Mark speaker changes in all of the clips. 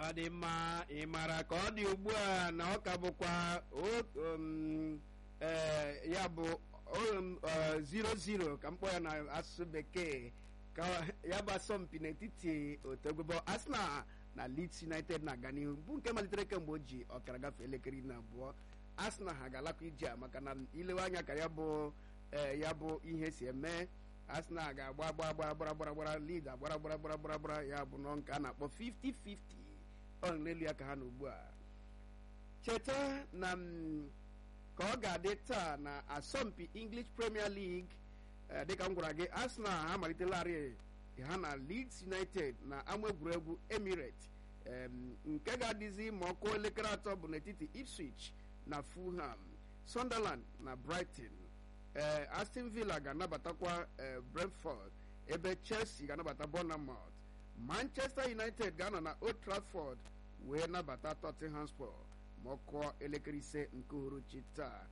Speaker 1: ọ dị mma ị mara ka ọ dị ugbu a na ọ ka bụkwa o- um, eh, ya bụ um, eh, 0-0 ka mkpọ ya na asụsụ bekee ka ya bụ asọmpi n'etiti otu egwebo Arsenal na Leeds United na-aga n'ihu bụ nke malitere kemgbe o ji ọkara gafee elekere iri na abụọ Arsenal ha ga-alakwa ije a maka na ilewe anya ka ya bụ eh, ya bụ ihe si eme Arsenal ga-agba agba agba gbara gbara gbara Leeds agbara gbara gbara gbara gbara ya bụ nọ nke a na-akpọ 50-50 ọ nọ n'elu ya ka ha na ugbu a cheta na m, ka ọ ga-adị taa na asọmpi English Premier League eh, dịka m gwara gị Arsenal ha malitelarị ha na Leeds United na ama egwuregwu Emirates em, nke ga-adịzi ma ọ kụọ elekere atọ bụ n'etiti Ipswich na Fulham Sunderland na Brighton ee Aston Villa ga-anabatakwa ee Brentford ebe Chelsea ga-anabata Bournemouth Manchester United ga-anọ na Old Trafford wee nabata Tottenham Hotspur ma ọ kụọ elekere ise nke uhuruchi taa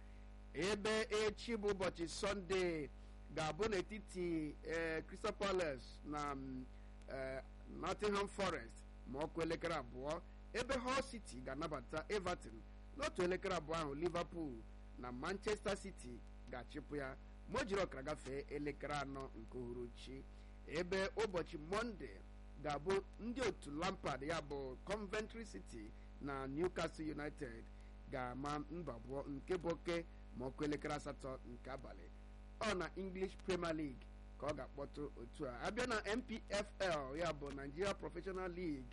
Speaker 1: ebe echi bụ ụbọchị Sọnde ga-abụ n'etiti ee Crystal Palace na mm, ee, Nottingham Forest ma ọ kụọ elekere abụọ ebe Hull City ga-anabata Everton n'otu elekere abụọ ahụ Liverpool na Manchester City ga-achịpụ ya ma o jiri ọkara gafee elekere anọ nke uhuruchi ebe ụbọchị mọnde ga-abụ ndị otu Lampard ya bụ Coventry City na Newcastle United ga-ama mba abụọ nke bụ oke ma ọkụ elekere asatọ nke abalị ọ na English Premier League ka ọ ga-akpọtụ otu a abịa na NPFL ya bụ Nigeria Professional League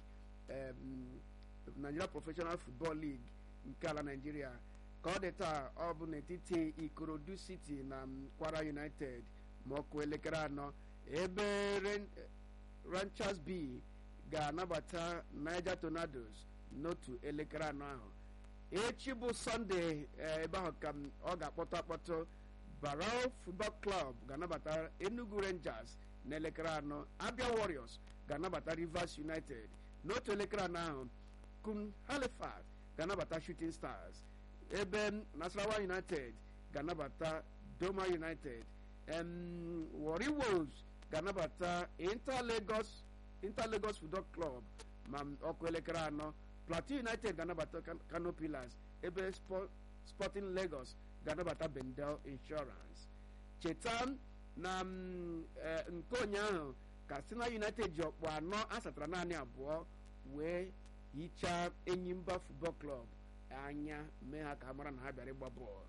Speaker 1: em, Nigeria Professional Football League nke ala Nigeria ka ọ dị taa ọ bụ n'etiti Ikorodu City na mm, Kwara United ma ọ kụọ elekere anọ ebe Ren- Ranchers B ga-anabata Niger Tornadoes n'otu elekere anọ ahụ echi bụ Sọnde eh, ebe ahụ ka m- ọ ga-akpọtụ akpọtụ Barrow Football Club ga-anabata Enugu Rangers n'elekere anọ Abia Warriors ga-anabata Rivers United n'otu elekere anọ ahụ Kun Halifax ga-anabata Shooting Stars ebe Nasarawa United ga-anabata Doma United em, Warri Wolves ga-anabata Inter Lagos Inter Lagos Football Club ma ọkụ elekere anọ Plateau United ga-anabata Kan- Kano Pillars ebe Spo- Sporting Lagos ga-anabata Bendel Insurance cheta na mm, eh, nke ụnyaahụ Katsina United ji ọkpụ anọ asatara naanị abụọ wee hichaa Enyimba Football Club anya mee ha ka ha mara na ha bịara ịgba bọọlụ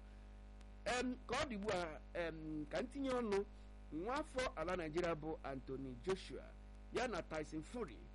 Speaker 1: em ka ọ dị ugbu a em ka ntinye ọnụ nwaafọ ala Naịjirịa bụ Anthony Joshua ya na Tyson Fury